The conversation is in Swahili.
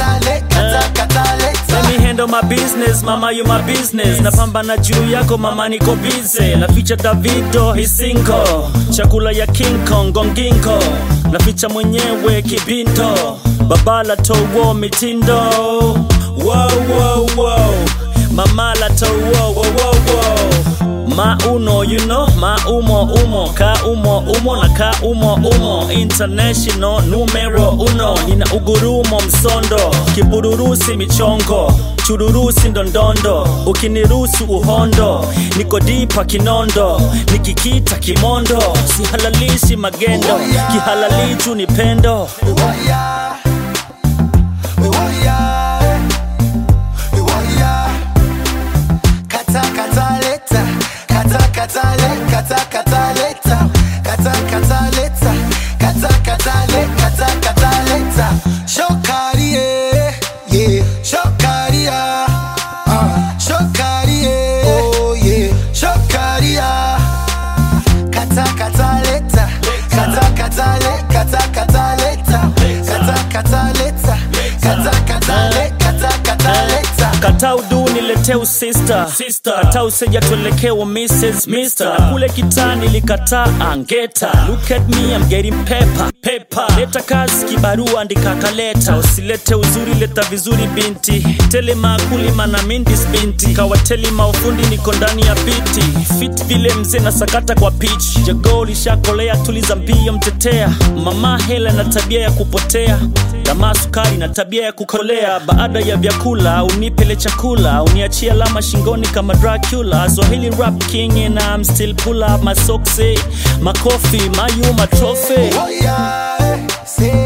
katale kata kataleta Let me handle my business, mama you my business. Napambana juu yako mama niko busy. Naficha Davido hisinko, chakula ya King Kong gonginko. Naficha mwenyewe kibinto, babala towo mitindo. Wow, wow, wow. Mama la towo, wow, wow, wow. Ma uno, you know, ma umo umo, ka umo umo na ka umo umo, international numero uno, nina ugurumo msondo, kibururusi michongo, chururusi ndondondo, ukinirusu uhondo, niko dipa kinondo, nikikita kimondo, sihalalishi magendo, kihalalichu ni pendo. Waya, waya, waya. Kata kataleta, kata katale, kata kataleta, kata kataleta, kata katale, kata kataleta. Shokari yeah, yeah, shokari yeah, ah, shokari yeah, oh yeah, shokari yeah. Kata kataleta, kata katale, kata kataleta, kata kataleta, kata katale, kata kataleta. kata udu niletee usista kata useja tuelekewa mrs mister na kule kitani likataa angeta look at me I'm getting pepper pepper leta kazi kibarua andika kaleta usilete uzuri leta vizuri binti tele maakulima na mindis binti kawateli maufundi niko ndani ya biti fit vile mzee na sakata kwa pitch jagoo lishakolea tuliza mbio mtetea mama hela na tabia ya kupotea tamaa sukari na tabia ya kukolea baada ya vyakula unipele chakula uniachie alama shingoni kama dracula swahili rap king and I'm still pull up my socks eh. makofi mayu matrophy Oh yeah, say